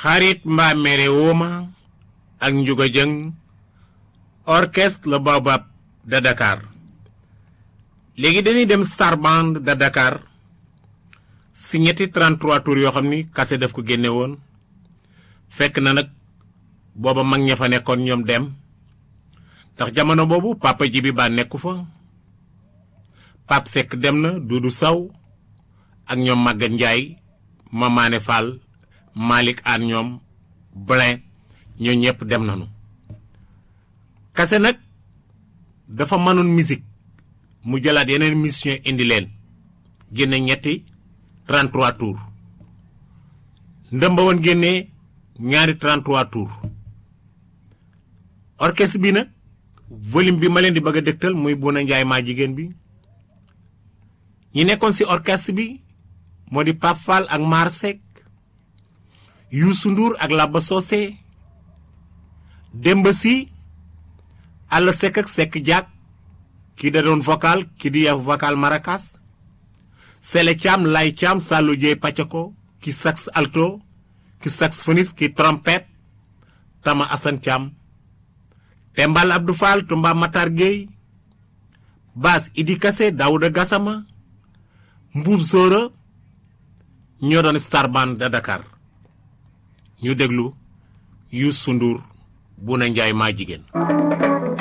xarit mbaa mere wooma ak njuga jëng orchestre le Baobab de Dakar léegi dañuy dem Star Band de Dakar si ñetti 33 tours yoo xam ni kase daf ko génne woon fekk na nag booba mag ña fa nekkoon ñoom dem ndax jamono boobu papa ji bi ba nekku fa Pape Seck dem na Dudu Saw ak ñoom Maguette Ndiaye Mamaane Fall Malick Aan ñoom Blin ñoo ñëpp dem nañu kase nag dafa mënoon musique mu jëlaat yeneen mission indi leen génne ñetti 33 tours ndëmba woon génnee ñaari 33 tours orchestre bi nag volume bi ma leen di bëgg a dëgtal muy Bouna Njaay maa jigéen bi ñi nekkoon ci orchestre bi moo di Pape Fall ak Mar Seck Youssou Ndour ak Laba Socé Demba Sy Alla Seck ak Seck Diak kii da doon vocal kii di vocal maracas Sele Thiam Lay Thiam Sallou Dieye Pacako ki sax alto ki saxophoniste ki trompette Tama Assane Thiam Tembal Abdou Fall Tumba Matar Gueye Bass Idi Kassé Daouda Gassama Mbuub Sóora ñoo doon Star Band de Dakar ñu déglu Youssou Ndour Bouna Njaay maa jigéen